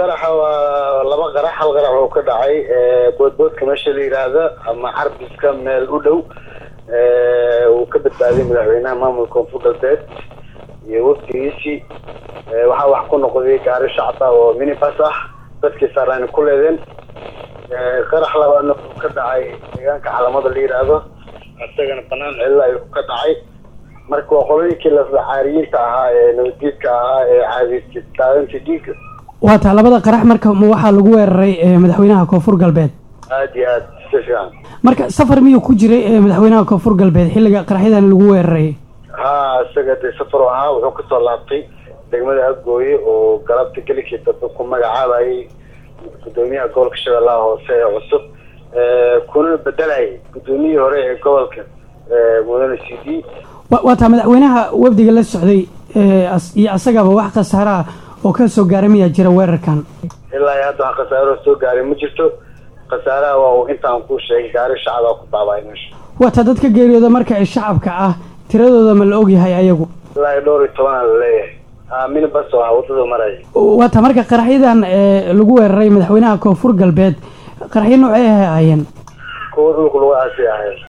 qaraxa waa laba qarax hal qarax oo ka dhacay boodboodka meesha la yidhaahda ama carbiska meel u dhow uu ka badbaaday madaxweynaha maamulka koonfur galbeed iyo wafdigiisii waxaa wax ku noqday gaari shacba oo minibas ah dadkii saaraan ku leedeen qarax labaadna uu ka dhacay deegaanka calamada la yidhaahdo isagana banaan cilla ayuu ka dhacay marka waa qolooyinkii lafacaariyiinta ahaa ee nabaddiidka ahaa ee caadiysa daadinta dhiigga waa taa labada qarax marka ma waxaa lagu weeraray madaxweynaha koonfur galbeed aada iyo aada si fiican marka safar miyuu ku jiray madaxweynaha koonfur galbeed xilliga qaraxyadan lagu weeraray ha isaga dee safar u ahaa wuxuu kasoo laabtay degmada agooye oo galabta gelikii dambe ku magacaabayay gudoomiyaha gobolka shabeellaha hoose ee cusub kuna bedelayay gudoomiyihii hore ee gobolka mudane c d waa taa madaxweynaha wafdiga la socday iyo asagaba wax khasaaraha oo ka soo gaaray miyaa jira weerarkan ilaa iyo hadda wax khasaaro soo gaaray ma jirto khasaaraha waa uu intaan kuu sheegay gaari shacabaa ku baaba'ay meesha waa taa dadka geeriyooda marka ay shacabka ah tiradooda ma la ogyahay ayagu ilaa iyo dhowr iyo tobanaa la leeyahay minibas oo ah waddada maraya waa taa marka qaraxyadan lagu weeraray madaxweynaha koonfur galbeed qaraxyo noocay ahaayeen kuwa dhulku lagu aasay ahayd